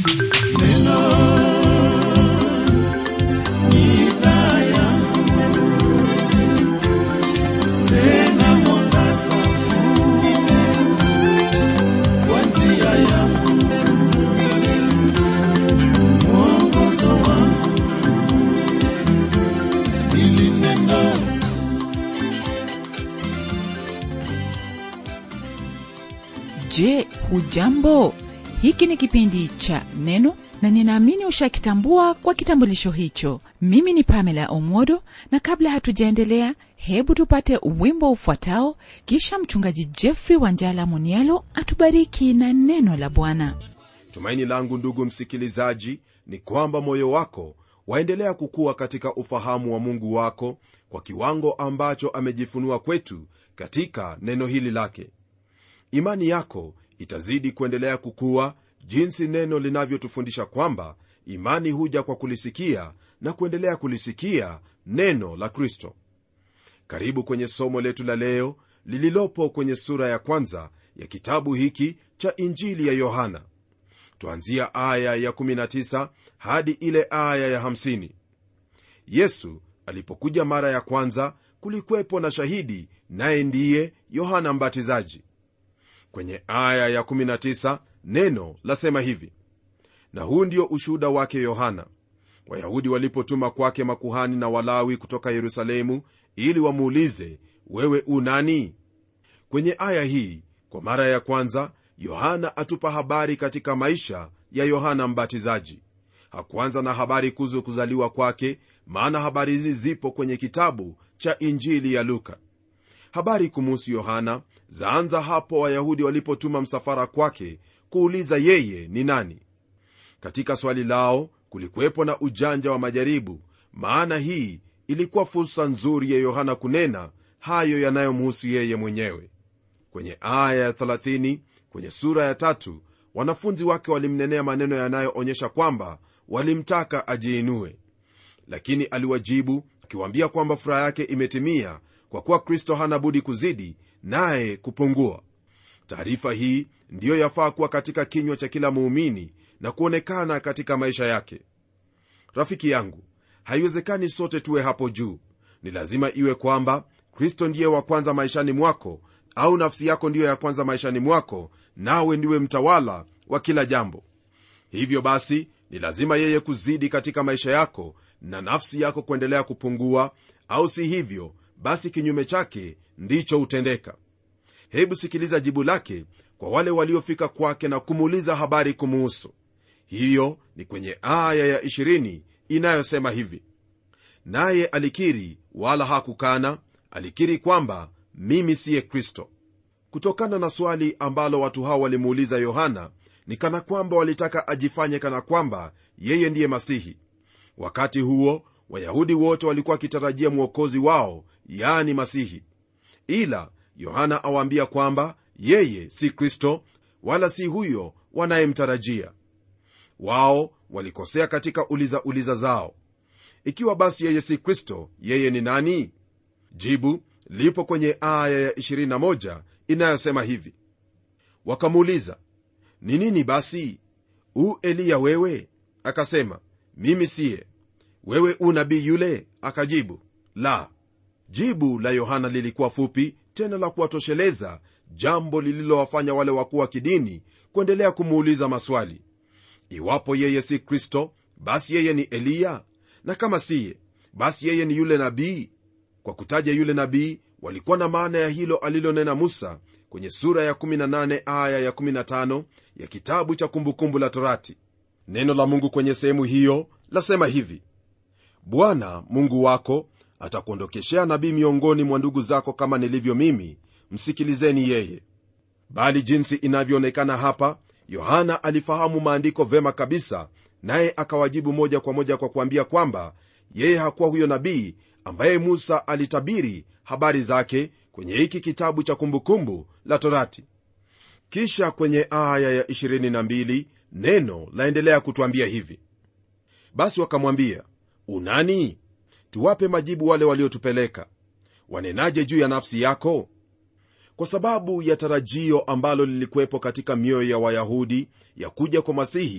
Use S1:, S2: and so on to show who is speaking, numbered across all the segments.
S1: Neno ni taa yangu, tena mwangaza wa njia yangu, mwongozo wangu, hili neno
S2: je hujambo hiki ni kipindi cha neno na ninaamini ushakitambua kwa kitambulisho hicho mimi ni pamela omodo na kabla hatujaendelea hebu tupate wimbo ufuatao kisha mchungaji jeffrey wanjala munialo atubariki na neno la bwana
S3: tumaini langu ndugu msikilizaji ni kwamba moyo wako waendelea kukua katika ufahamu wa mungu wako kwa kiwango ambacho amejifunua kwetu katika neno hili lake imani yako itazidi kuendelea kukua jinsi neno linavyotufundisha kwamba imani huja kwa kulisikia na kuendelea kulisikia neno la kristo karibu kwenye somo letu la leo lililopo kwenye sura ya kwanza ya kitabu hiki cha injili ya yohana twanzia aya ya 19 hadi ile aya ya 50 yesu alipokuja mara ya kwanza kulikwepo na shahidi naye ndiye yohana mbatizaji kwenye aya ya 19 neno lasema hivi na huu ndio ushuhuda wake yohana wayahudi walipotuma kwake makuhani na walawi kutoka yerusalemu ili wamuulize wewe unani kwenye aya hii kwa mara ya kwanza yohana atupa habari katika maisha ya yohana mbatizaji hakuanza na habari kuhusu kuzaliwa kwake maana habari hizi zipo kwenye kitabu cha injili ya luka habari kumuhusu yohana zaanza hapo wayahudi walipotuma msafara kwake kuuliza yeye ni nani katika swali lao kulikuwepo na ujanja wa majaribu maana hii ilikuwa fursa nzuri ya yohana kunena hayo yanayomhusu yeye mwenyewe kwenye aya ya 30 kwenye sura ya tatu wanafunzi wake walimnenea maneno yanayoonyesha kwamba walimtaka ajiinue lakini aliwajibu akiwaambia kwamba furaha yake imetimia kwa kuwa kristo hana budi kuzidi naye kupungua taarifa hii ndiyo yafaa kuwa katika kinywa cha kila muumini na kuonekana katika maisha yake rafiki yangu haiwezekani sote tuwe hapo juu ni lazima iwe kwamba kristo ndiye wa kwanza maishani mwako au nafsi yako ndiyo ya kwanza maishani mwako nawe ndiwe mtawala wa kila jambo hivyo basi ni lazima yeye kuzidi katika maisha yako na nafsi yako kuendelea kupungua au si hivyo basi kinyume chake ndicho hutendeka hebu sikiliza jibu lake kwa wale waliofika kwake na kumuuliza habari kumuhusu hiyo ni kwenye aya ya 20 inayosema hivi naye alikiri wala hakukana alikiri kwamba mimi siye kristo kutokana na swali ambalo watu hao walimuuliza yohana ni kana kwamba walitaka ajifanye kana kwamba yeye ndiye masihi wakati huo wayahudi wote walikuwa wakitarajia mwokozi wao yani masihi ila yohana awaambia kwamba yeye si kristo wala si huyo wanayemtarajia wao walikosea katika uliza uliza zao ikiwa basi yeye si kristo yeye ni nani jibu lipo kwenye aya ya 21 inayosema hivi wakamuuliza ni nini basi u eliya wewe akasema mimi siye wewe u nabii yule akajibu la jibu la yohana lilikuwa fupi tena la kuwatosheleza jambo lililowafanya wale wakuu wa kidini kuendelea kumuuliza maswali iwapo yeye si kristo basi yeye ni eliya na kama siye basi yeye ni yule nabii kwa kutaja yule nabii walikuwa na maana ya hilo alilonena musa kwenye sura ya 18 aya ya 15 ya kitabu cha kumbukumbu la torati neno la mungu kwenye sehemu hiyo lasema hivi bwana mungu wako atakuondokeshea nabii miongoni mwa ndugu zako kama nilivyo mimi msikilizeni yeye bali jinsi inavyoonekana hapa yohana alifahamu maandiko vema kabisa naye akawajibu moja kwa moja kwa kuambia kwamba yeye hakuwa huyo nabii ambaye musa alitabiri habari zake kwenye hiki kitabu cha kumbukumbu la torati kisha kwenye aya ya 22 neno laendelea kutwambia hivi basi wakamwambia unani tuwape majibu wale waliotupeleka wanenaje juu ya nafsi yako kwa sababu ya tarajio ambalo lilikuwepo katika mioyo ya wayahudi ya kuja kwa masihi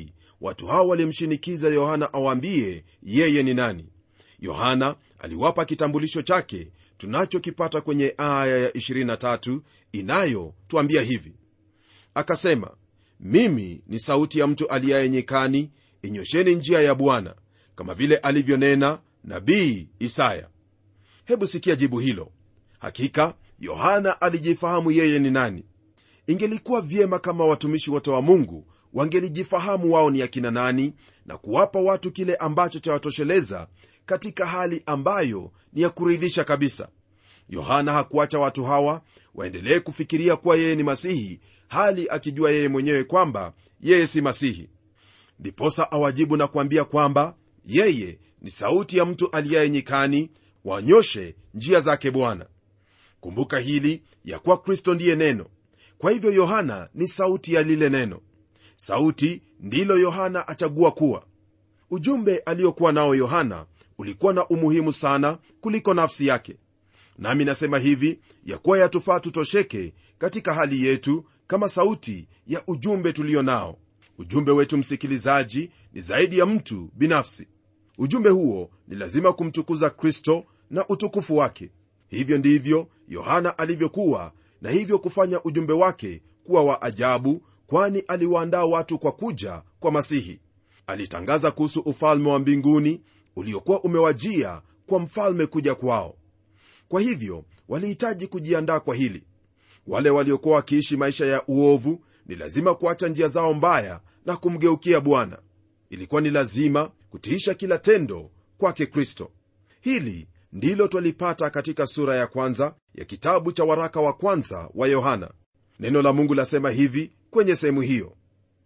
S3: watu hao walimshinikiza yohana awaambie yeye ni nani yohana aliwapa kitambulisho chake tunachokipata kwenye aya ya 23 inayotwambia hivi akasema mimi ni sauti ya mtu aliyaye nyikani inyosheni njia ya bwana kama vile alivyonena nabii isaya hebu sikia jibu hilo hakika yohana alijifahamu yeye ni nani ingelikuwa vyema kama watumishi wote wa mungu wangelijifahamu wao ni akina nani na kuwapa watu kile ambacho chawatosheleza katika hali ambayo ni ya kuridhisha kabisa yohana hakuacha watu hawa waendelee kufikiria kuwa yeye ni masihi hali akijua yeye mwenyewe kwamba yeye si masihi ndiposa awajibu na kuambia kwamba yeye ni sauti ya mtu aliyaye nyikani wanyoshe njia zake bwana kumbuka hili ya kuwa kristo ndiye neno kwa hivyo yohana ni sauti ya lile neno sauti ndilo yohana achagua kuwa ujumbe aliyokuwa nao yohana ulikuwa na umuhimu sana kuliko nafsi yake nami nasema hivi ya kuwa yatufaa tutosheke katika hali yetu kama sauti ya ujumbe tulio nao ujumbe wetu msikilizaji ni zaidi ya mtu binafsi ujumbe huo ni lazima kumtukuza kristo na utukufu wake hivyo ndivyo yohana alivyokuwa na hivyo kufanya ujumbe wake kuwa wa ajabu kwani aliwaandaa watu kwa kuja kwa masihi alitangaza kuhusu ufalme wa mbinguni uliokuwa umewajia kwa mfalme kuja kwao kwa hivyo walihitaji kujiandaa kwa hili wale waliokuwa wakiishi maisha ya uovu ni lazima kuacha njia zao mbaya na kumgeukia bwana ilikuwa ni lazima kutiisha kila tendo kwake kristo hili ndilo twalipata katika sura ya kwanza ya kitabu cha waraka wa kwanza wa yohana neno la mungu lasema hivi kwenye sehemu hiyo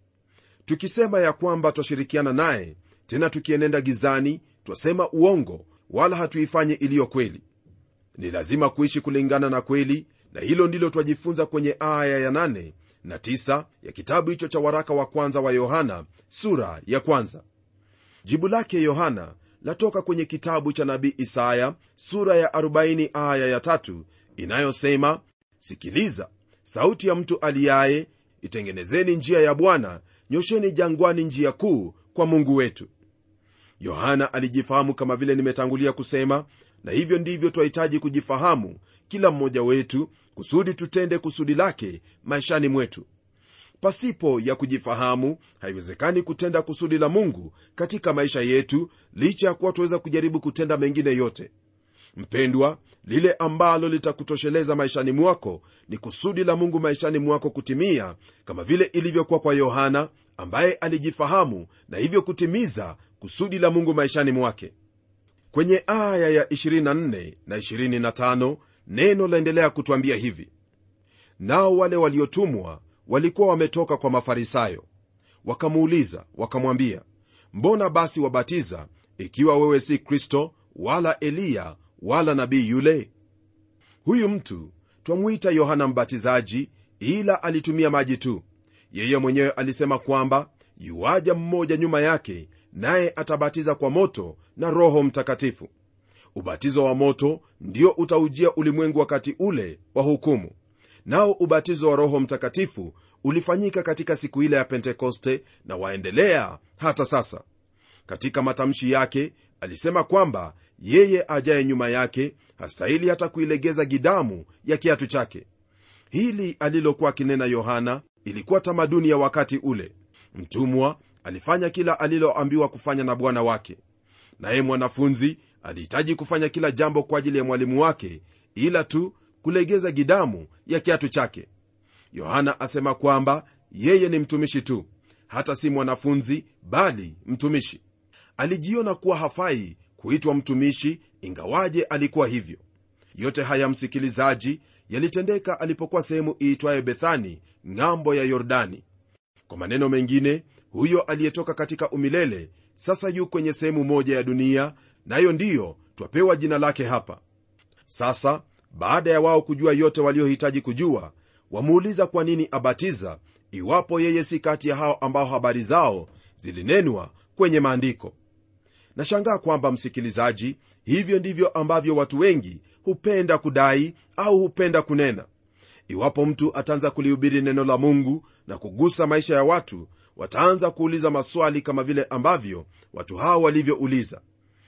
S3: tukisema ya kwamba twashirikiana naye tena tukienenda gizani twasema uongo wala hatuifanyi iliyo kweli ni lazima kuishi kulingana na kweli na hilo ndilo twajifunza kwenye aya ya 8 na 9 ya kitabu hicho cha waraka wa kwanza wa yohana sura ya kwanza jibu lake yohana latoka kwenye kitabu cha nabii isaya sura ya 40 aya ya tatu inayosema sikiliza sauti ya mtu aliyaye itengenezeni njia ya bwana nyosheni jangwani njia kuu kwa mungu wetu yohana alijifahamu kama vile nimetangulia kusema na hivyo ndivyo twahitaji kujifahamu kila mmoja wetu kusudi tutende kusudi lake maishani mwetu pasipo ya kujifahamu haiwezekani kutenda kusudi la mungu katika maisha yetu licha ya kuwa tuweza kujaribu kutenda mengine yote mpendwa lile ambalo litakutosheleza maishani mwako ni kusudi la mungu maishani mwako kutimia kama vile ilivyokuwa kwa yohana ambaye alijifahamu na hivyo kutimiza kusudi la mungu maishani mwake kwenye aya ya 24 na 25 neno laendelea kutwambia hivi nao wale waliotumwa walikuwa wametoka kwa mafarisayo wakamuuliza wakamwambia mbona basi wabatiza ikiwa wewe si kristo wala eliya wala nabii yule huyu mtu twamwita yohana mbatizaji ila alitumia maji tu yeye mwenyewe alisema kwamba yuaja mmoja nyuma yake naye atabatiza kwa moto na roho mtakatifu ubatizo wa moto ndio utaujia ulimwengu wakati ule wa hukumu nao ubatizo wa roho mtakatifu ulifanyika katika siku ile ya pentekoste na waendelea hata sasa katika matamshi yake alisema kwamba yeye ajaye nyuma yake hastahili hata kuilegeza gidamu ya kiatu chake hili alilokuwa akinena yohana ilikuwa tamaduni ya wakati ule mtumwa alifanya kila aliloambiwa kufanya na bwana wake naye mwanafunzi alihitaji kufanya kila jambo kwa ajili ya mwalimu wake ila tu kulegeza gidamu ya kiatu chake yohana asema kwamba yeye ni mtumishi tu hata si mwanafunzi bali mtumishi alijiona kuwa hafai kuitwa mtumishi ingawaje alikuwa hivyo yote haya msikilizaji yalitendeka alipokuwa sehemu iitwaye bethani ng'ambo ya yordani kwa maneno mengine huyo aliyetoka katika umilele sasa yu kwenye sehemu moja ya dunia nayo ndiyo twapewa jina lake hapa sasa baada ya wao kujua yote waliohitaji kujua wamuuliza kwa nini abatiza iwapo yeye si kati ya hao ambao habari zao zilinenwa kwenye maandiko nashangaa kwamba msikilizaji hivyo ndivyo ambavyo watu wengi hupenda kudai au hupenda kunena iwapo mtu ataanza kulihubiri neno la mungu na kugusa maisha ya watu wataanza kuuliza maswali kama vile ambavyo watu hao walivyouliza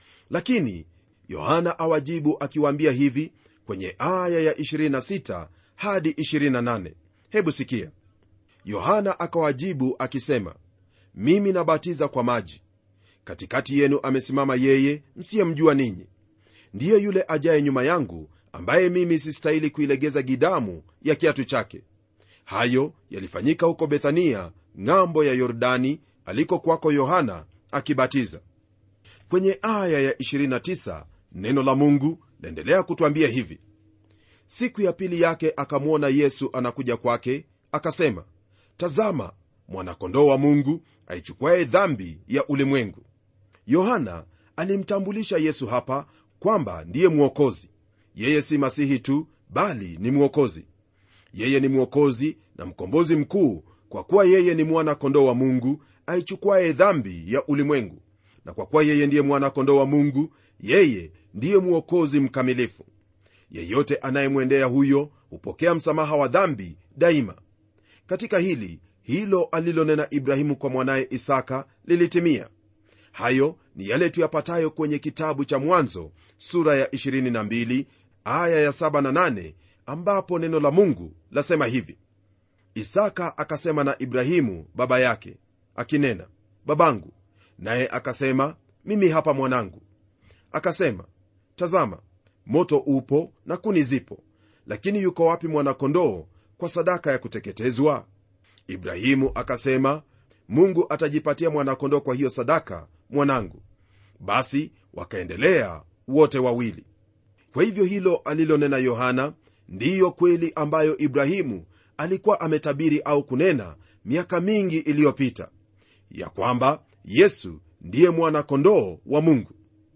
S3: lakini yohana awajibu akiwaambia hivi kwenye aya ya 26 hadi 28 hebu sikia yohana akawajibu akisema mimi nabatiza kwa maji katikati yenu amesimama yeye msiyemjua ninyi ndiye yule ajaye nyuma yangu ambaye mimi sistahili kuilegeza gidamu ya kiatu chake hayo yalifanyika huko bethania ng'ambo ya yordani aliko kwako yohana akibatiza kwenye aya ya 29 neno la mungu laendelea kutwambia hivi siku ya pili yake akamwona yesu anakuja kwake akasema tazama mwanakondoo wa mungu aichukuaye dhambi ya ulimwengu yohana alimtambulisha yesu hapa kwamba ndiye mwokozi yeye si masihi tu bali ni mwokozi yeye ni mwokozi na mkombozi mkuu kwa kuwa yeye ni mwana kondoo wa mungu aichukuaye dhambi ya ulimwengu na kwa kuwa yeye ndiye mwana kondoo wa mungu yeye ndiye mwokozi mkamilifu yeyote anayemwendea huyo hupokea msamaha wa dhambi daima katika hili hilo alilonena ibrahimu kwa mwanaye isaka lilitimia hayo ni yale tuyapatayo kwenye kitabu cha mwanzo sura ya 22 aya ya 7 na 8 ambapo neno la mungu lasema hivi isaka akasema na ibrahimu baba yake akinena babangu naye akasema mimi hapa mwanangu akasema tazama moto upo na kuni zipo lakini yuko wapi mwanakondoo kwa sadaka ya kuteketezwa ibrahimu akasema mungu atajipatia mwanakondoo kwa hiyo sadaka mwanangu basi wakaendelea wote wawili kwa hivyo hilo alilonena yohana ndiyo kweli ambayo ibrahimu alikuwa ametabiri au kunena miaka mingi iliyopita ya kwamba yesu ndiye mwana-kondoo wa mungu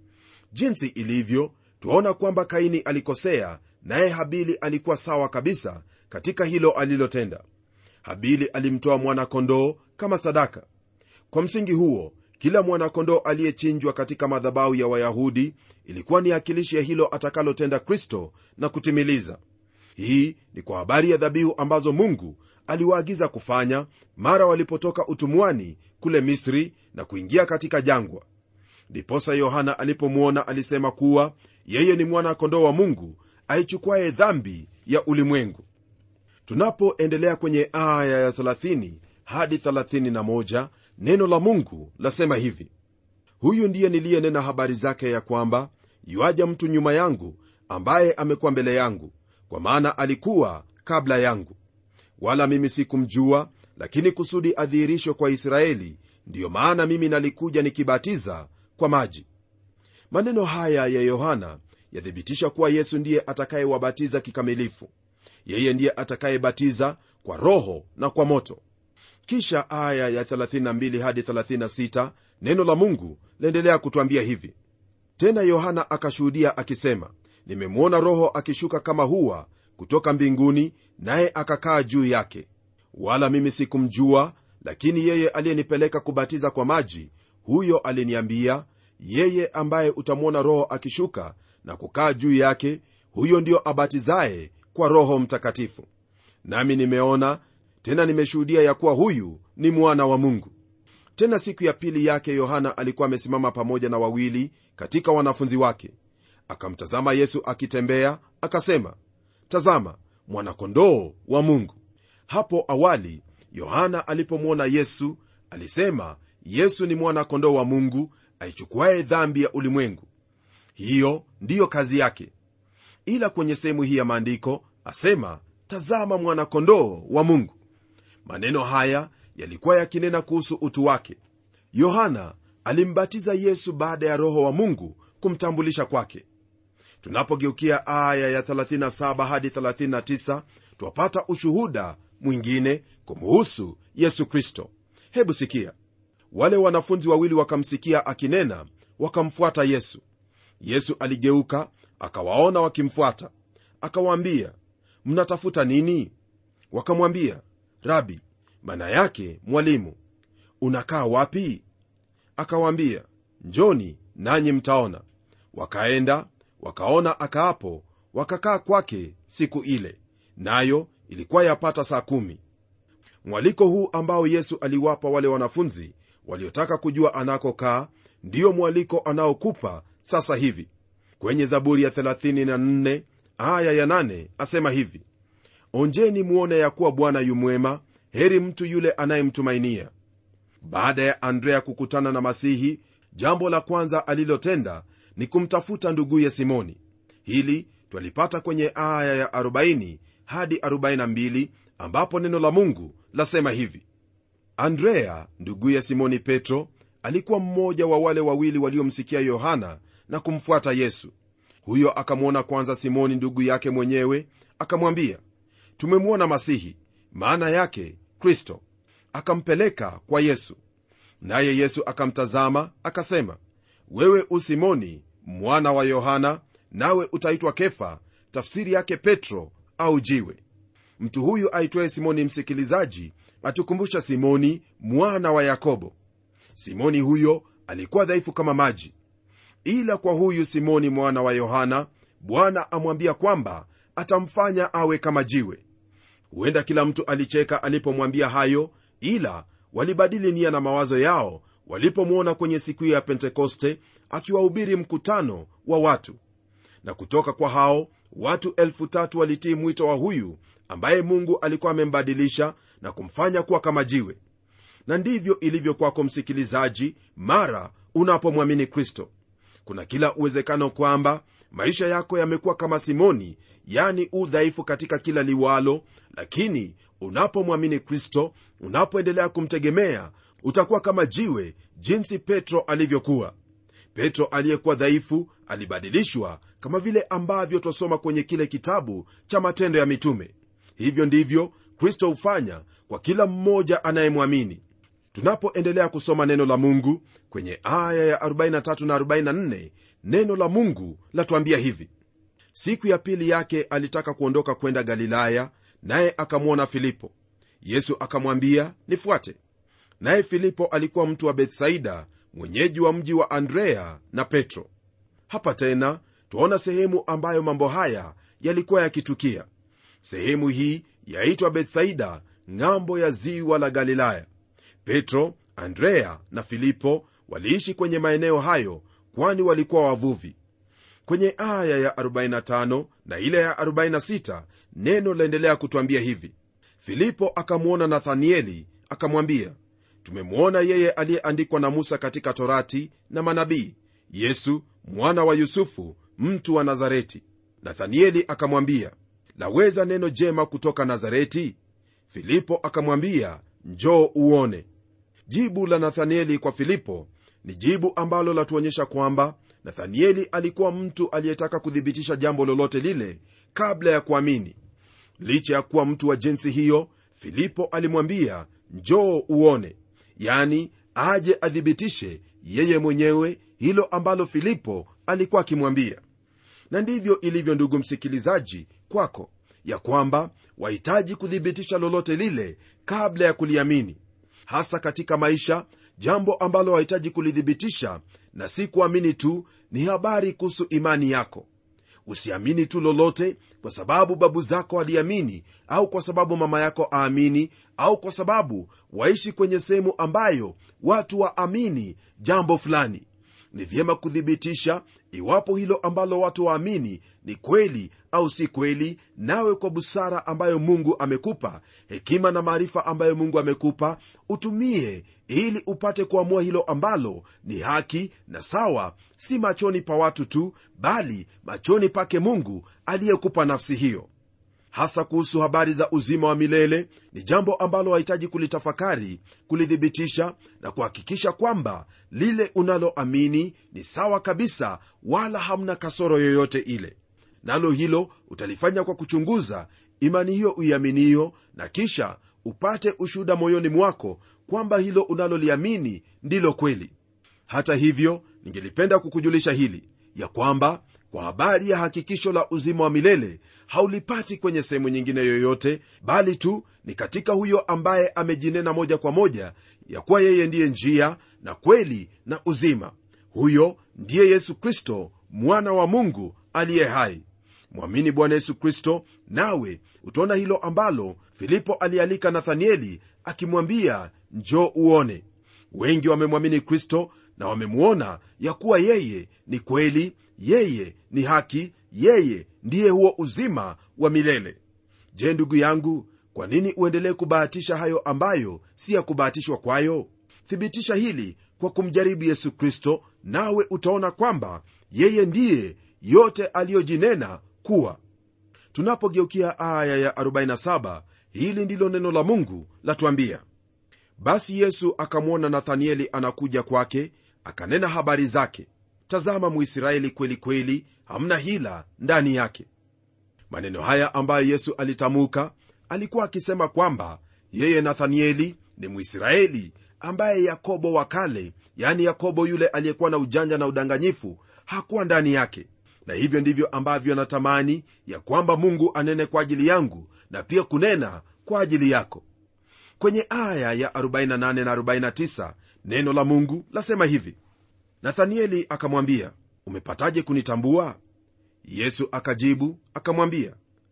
S3: jinsi ilivyo twaona kwamba kaini alikosea naye habili alikuwa sawa kabisa katika hilo alilotenda habili alimtoa mwana-kondoo kama sadaka kwa msingi huo kila mwana-kondoo aliyechinjwa katika madhabahu ya wayahudi ilikuwa ni akilishi ya hilo atakalotenda kristo na kutimiliza hii ni kwa habari ya dhabihu ambazo mungu aliwaagiza kufanya mara walipotoka utumwani kule misri na kuingia katika jangwa ndiposa yohana alipomwona alisema kuwa yeye ni mwana-kondoo wa mungu aichukuaye dhambi ya ulimwengu tunapoendelea kwenye aya ya 30 hadi 31 neno la mungu lasema hivi huyu ndiye niliyenena habari zake ya kwamba yuaja mtu nyuma yangu ambaye amekuwa mbele yangu kwa maana alikuwa kabla yangu wala mimi sikumjua lakini kusudi adhihirishwe kwa israeli ndiyo maana mimi nalikuja nikibatiza kwa maji maneno haya ya yohana yathibitisha kuwa yesu ndiye atakayewabatiza kikamilifu yeye ndiye atakayebatiza kwa roho na kwa moto kisha aya ya 32 hadi 36 neno la mungu laendelea kutwambia hivi tena yohana akashuhudia akisema nimemwona roho akishuka kama huwa kutoka mbinguni naye akakaa juu yake wala mimi sikumjua lakini yeye aliyenipeleka kubatiza kwa maji huyo aliniambia yeye ambaye utamwona roho akishuka na kukaa juu yake huyo ndio abatizaye kwa roho mtakatifu nami nimeona tena nimeshuhudia ya kuwa huyu ni mwana wa mungu tena siku ya pili yake yohana alikuwa amesimama pamoja na wawili katika wanafunzi wake akamtazama yesu akitembea akasema tazama mwanakondoo wa mungu hapo awali yohana alipomwona yesu alisema yesu ni mwana-kondoo wa mungu aichukuaye dhambi ya ulimwengu hiyo ndiyo kazi yake ila kwenye sehemu hii ya maandiko asema tazama mwana-kondoo wa mungu maneno haya yalikuwa yakinena kuhusu utu wake yohana alimbatiza yesu baada ya roho wa mungu kumtambulisha kwake tunapogeukia aya ya 37 hadi 39 twapata ushuhuda mwingine kumuhusu yesu kristo hebu sikia wale wanafunzi wawili wakamsikia akinena wakamfuata yesu yesu aligeuka akawaona wakimfuata akawaambia mnatafuta nini wakamwambia rabi maana yake mwalimu unakaa wapi akawaambia njoni nanyi mtaona wakaenda wakaona akaapo wakakaa kwake siku ile nayo ilikuwa yapata saa kumi mwaliko huu ambao yesu aliwapa wale wanafunzi waliotaka kujua anakokaa ndiyo mwaliko anaokupa sasa hivi kwenye zaburi ya 34 aya ya 8 asema hivi onjeni muone ya kuwa bwana yumwema heri mtu yule anayemtumainia baada ya andrea kukutana na masihi jambo la kwanza alilotenda ni kumtafuta nduguye simoni hili twalipata kwenye aya ya 40 hadi 42 ambapo neno la mungu lasema hivi andrea nduguye simoni petro alikuwa mmoja wa wale wawili waliomsikia yohana na kumfuata yesu huyo akamwona kwanza simoni ndugu yake mwenyewe akamwambia tumemwona masihi maana yake kristo akampeleka kwa yesu naye yesu akamtazama akasema wewe usimoni mwana wa yohana nawe utaitwa kefa tafsiri yake petro au jiwe mtu huyu aitwaye simoni msikilizaji atukumbusha simoni mwana wa yakobo simoni huyo alikuwa dhaifu kama maji ila kwa huyu simoni mwana wa yohana bwana amwambia kwamba atamfanya awe kama jiwe huenda kila mtu alicheka alipomwambia hayo ila walibadili nia na mawazo yao walipomwona kwenye siku hiyo ya pentekoste akiwahubiri mkutano wa watu na kutoka kwa hao watu elfu tatu walitii mwito wa huyu ambaye mungu alikuwa amembadilisha na kumfanya kuwa kama jiwe na ndivyo ilivyo kwako msikilizaji mara unapomwamini kristo kuna kila uwezekano kwamba maisha yako yamekuwa kama simoni yani udhaifu katika kila liwalo lakini unapomwamini kristo unapoendelea kumtegemea utakuwa kama jiwe jinsi petro alivyokuwa petro aliyekuwa dhaifu alibadilishwa kama vile ambavyo twasoma kwenye kile kitabu cha matendo ya mitume hivyo ndivyo kristo hufanya kwa kila mmoja anayemwamini tunapoendelea kusoma neno la mungu kwenye aya ya 43 na 44 neno la mungu latuambia hivi siku ya pili yake alitaka kuondoka kwenda galilaya naye akamwona filipo yesu akamwambia nifuate naye filipo alikuwa mtu wa bethsaida mwenyeji wa mji wa andrea na petro hapa tena twaona sehemu ambayo mambo haya yalikuwa yakitukia sehemu hii yaitwa bethsaida ng'ambo ya ziwa la galilaya petro andrea na filipo waliishi kwenye maeneo hayo kwani walikuwa wavuvi kwenye aya ya 45 na ile ya 46 neno laendelea kutwambia hivi filipo akamwona nathanieli akamwambia tumemwona yeye aliyeandikwa na musa katika torati na manabii yesu mwana wa yusufu mtu wa nazareti nathanieli akamwambia laweza neno jema kutoka nazareti filipo akamwambia njoo uone jibu la nathanieli kwa filipo ni jibu ambalo latuonyesha kwamba nathanieli alikuwa mtu aliyetaka kuthibitisha jambo lolote lile kabla ya kuamini licha ya kuwa mtu wa jinsi hiyo filipo alimwambia njoo uone yani aje athibitishe yeye mwenyewe hilo ambalo filipo alikuwa akimwambia na ndivyo ilivyo ndugu msikilizaji kwako ya kwamba wahitaji kuthibitisha lolote lile kabla ya kuliamini hasa katika maisha jambo ambalo wahitaji kulithibitisha na si kuamini tu ni habari kuhusu imani yako usiamini tu lolote kwa sababu babu zako waliamini au kwa sababu mama yako aamini au kwa sababu waishi kwenye sehemu ambayo watu waamini jambo fulani ni vyema kuthibitisha iwapo hilo ambalo watu waamini ni kweli au si kweli nawe kwa busara ambayo mungu amekupa hekima na maarifa ambayo mungu amekupa utumie ili upate kuamua hilo ambalo ni haki na sawa si machoni pa watu tu bali machoni pake mungu aliyekupa nafsi hiyo hasa kuhusu habari za uzima wa milele ni jambo ambalo wahitaji kulitafakari kulithibitisha na kuhakikisha kwamba lile unaloamini ni sawa kabisa wala hamna kasoro yoyote ile nalo hilo utalifanya kwa kuchunguza imani hiyo uiaminiyo na kisha upate ushuhuda moyoni mwako kwamba hilo unaloliamini ndilo kweli hata hivyo ningelipenda kukujulisha hili ya kwamba kwa habari ya hakikisho la uzima wa milele haulipati kwenye sehemu nyingine yoyote bali tu ni katika huyo ambaye amejinena moja kwa moja ya kuwa yeye ndiye njia na kweli na uzima huyo ndiye yesu kristo mwana wa mungu aliye hai mwamini bwana yesu kristo nawe utaona hilo ambalo filipo alialika nathanieli akimwambia njoo uone wengi wamemwamini kristo na wamemwona ya kuwa yeye ni kweli yeye ni haki yeye ndiye huo uzima wa milele je ndugu yangu kwa nini uendelee kubahatisha hayo ambayo si ya kubahatishwa kwayo thibitisha hili kwa kumjaribu yesu kristo nawe utaona kwamba yeye ndiye yote aliyojinena kuwa tunapogeukia aya ya 47 hili ndilo neno la mungu latuambia basi yesu akamwona nathanieli anakuja kwake akanena habari zake tazama mwisraeli kweli kweli hamna hila ndani yake maneno haya ambayo yesu alitamuka alikuwa akisema kwamba yeye nathanieli ni mwisraeli ambaye yakobo wa kale yani yakobo yule aliyekuwa na ujanja na udanganyifu hakuwa ndani yake na hivyo ndivyo ambavyo natamani ya kwamba mungu anene kwa ajili yangu na pia kunena kwa ajili yako kwenye aya ya 48 na 49 neno la mungu lasema hivi nathanieli akamwambia umepataje kunitambua yesu akajibu akamwambia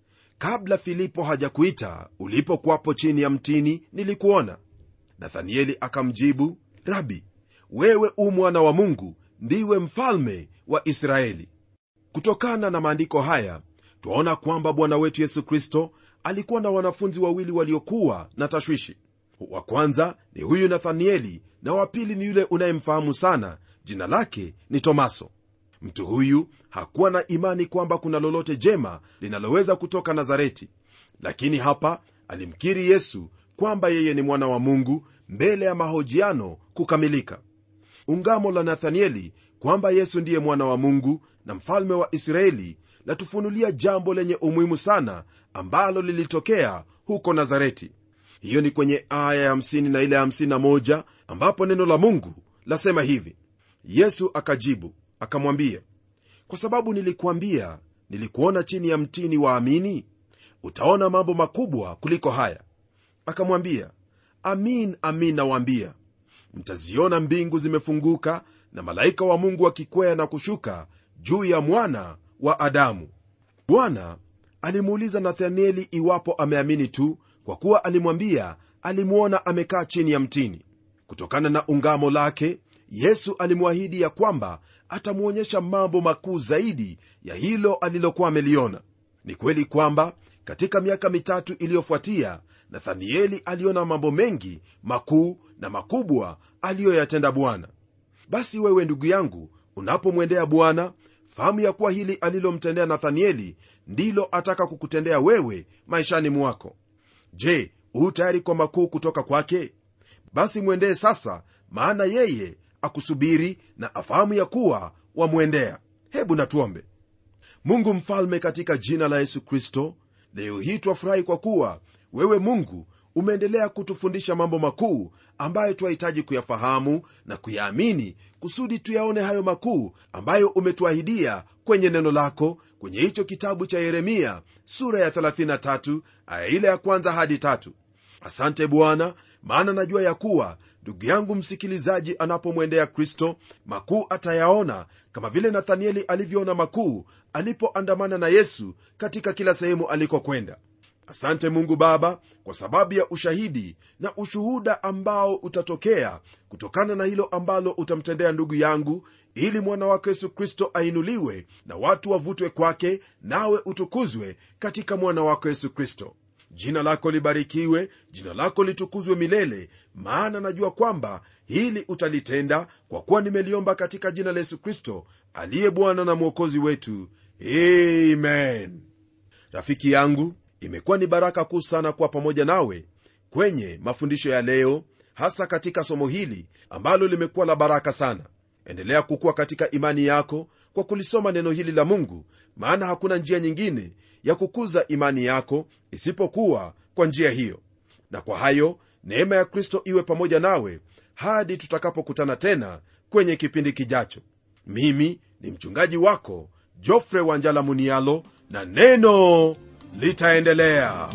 S3: kabla filipo hajakuita ulipokuwapo chini ya mtini nilikuona nathanieli akamjibu rabi wewe u mwana wa mungu ndiwe mfalme wa israeli kutokana na maandiko haya twaona kwamba bwana wetu yesu kristo alikuwa na wanafunzi wawili waliokuwa na tashwishi wa kwanza ni huyu nathanieli na wa pili ni yule unayemfahamu sana jina lake ni tomaso mtu huyu hakuwa na imani kwamba kuna lolote jema linaloweza kutoka nazareti lakini hapa alimkiri yesu kwamba yeye ni mwana wa mungu mbele ya mahojiano kukamilika ungamo la nathanieli kwamba yesu ndiye mwana wa mungu na mfalme wa israeli latufunulia jambo lenye umuhimu sana ambalo lilitokea huko nazareti hiyo ni kwenye aya ya 50 na ile ya 51 ambapo neno la mungu lasema hivi yesu akajibu akamwambia kwa sababu nilikuambia nilikuona chini ya mtini waamini utaona mambo makubwa kuliko haya akamwambia amin amin nawaambia mtaziona mbingu zimefunguka na malaika wa mungu akikwea na kushuka juu ya mwana wa adamu bwana alimuuliza nathanieli iwapo ameamini tu kwa kuwa alimwambia alimwona amekaa chini ya mtini kutokana na ungamo lake yesu alimwahidi ya kwamba atamwonyesha mambo makuu zaidi ya hilo alilokuwa ameliona ni kweli kwamba katika miaka mitatu iliyofuatia nathanieli aliona mambo mengi makuu na makubwa aliyoyatenda bwana basi wewe ndugu yangu unapomwendea bwana fahamu ya kuwa hili alilomtendea nathanieli ndilo ataka kukutendea wewe maishani mwako je huu tayari kwa makuu kutoka kwake basi mwendee sasa maana yeye akusubiri na afahamu ya kuwa wamwendea hebu natuombe mungu mfalme katika jina la yesu kristo leo hii twafurahi kwa kuwa wewe mungu umeendelea kutufundisha mambo makuu ambayo twahitaji kuyafahamu na kuyaamini kusudi tuyaone hayo makuu ambayo umetuahidia kwenye neno lako kwenye hicho kitabu cha yeremia sura ya 33 aya ile ya kwanza hadi tatu asante bwana maana najua ya kuwa ndugu yangu msikilizaji anapomwendea kristo makuu atayaona kama vile nathanieli alivyoona makuu alipoandamana na yesu katika kila sehemu alikokwenda asante mungu baba kwa sababu ya ushahidi na ushuhuda ambao utatokea kutokana na hilo ambalo utamtendea ndugu yangu ili mwana wako yesu kristo ainuliwe na watu wavutwe kwake nawe utukuzwe katika mwana wako yesu kristo jina lako libarikiwe jina lako litukuzwe milele maana najua kwamba hili utalitenda kwa kuwa nimeliomba katika jina la yesu kristo aliye bwana na mwokozi wetu amen rafiki yangu imekuwa ni baraka kuu sana kuwa pamoja nawe kwenye mafundisho ya leo hasa katika somo hili ambalo limekuwa la baraka sana endelea kukuwa katika imani yako kwa kulisoma neno hili la mungu maana hakuna njia nyingine ya kukuza imani yako isipokuwa kwa njia hiyo na kwa hayo neema ya kristo iwe pamoja nawe hadi tutakapokutana tena kwenye kipindi kijacho mimi ni mchungaji wako jofre wanjala munialo na neno litaendelea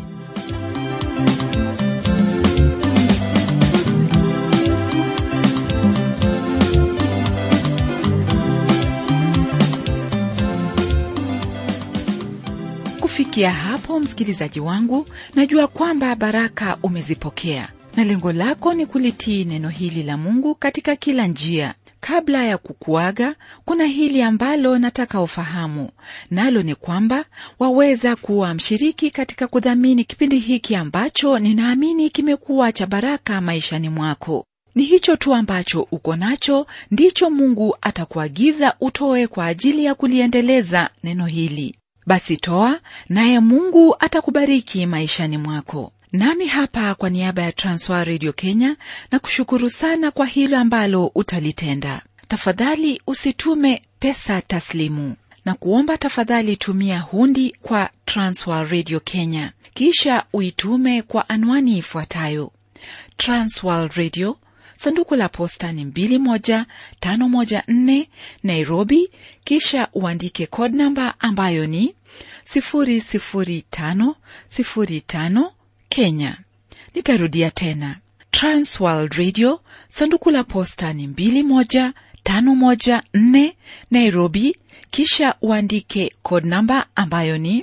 S2: kufikia hapo msikilizaji wangu najua kwamba baraka umezipokea na lengo lako ni kulitii neno hili la Mungu katika kila njia. Kabla ya kukuaga, kuna hili ambalo nataka ufahamu, nalo ni kwamba waweza kuwa mshiriki katika kudhamini kipindi hiki ambacho ninaamini kimekuwa cha baraka maishani mwako. Ni hicho tu ambacho uko nacho ndicho Mungu atakuagiza utoe kwa ajili ya kuliendeleza neno hili. Basi toa, naye Mungu atakubariki maishani mwako. Nami hapa kwa niaba ya Transworld Radio Kenya na kushukuru sana kwa hilo ambalo utalitenda. Tafadhali usitume pesa taslimu na kuomba, tafadhali tumia hundi kwa Transworld Radio Kenya, kisha uitume kwa anwani ifuatayo: Transworld Radio, sanduku la posta ni 21514 Nairobi, kisha uandike code namba ambayo ni 00505 Kenya. Nitarudia tena, Transworld Radio, sanduku la posta ni 21514 Nairobi, kisha uandike code namba ambayo ni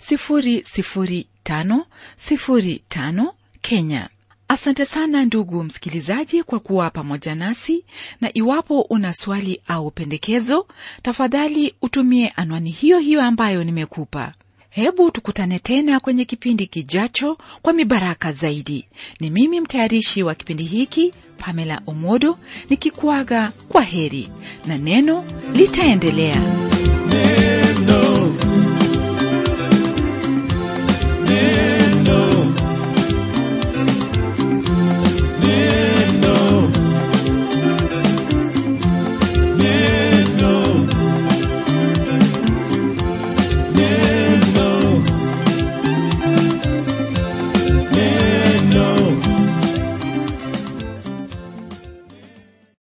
S2: 00505 Kenya. Asante sana ndugu msikilizaji kwa kuwa pamoja nasi, na iwapo una swali au pendekezo, tafadhali utumie anwani hiyo hiyo ambayo nimekupa. Hebu tukutane tena kwenye kipindi kijacho kwa mibaraka zaidi. Ni mimi mtayarishi wa kipindi hiki Pamela Omodo nikikuaga kwa heri, na neno litaendelea.
S1: Neno. Neno.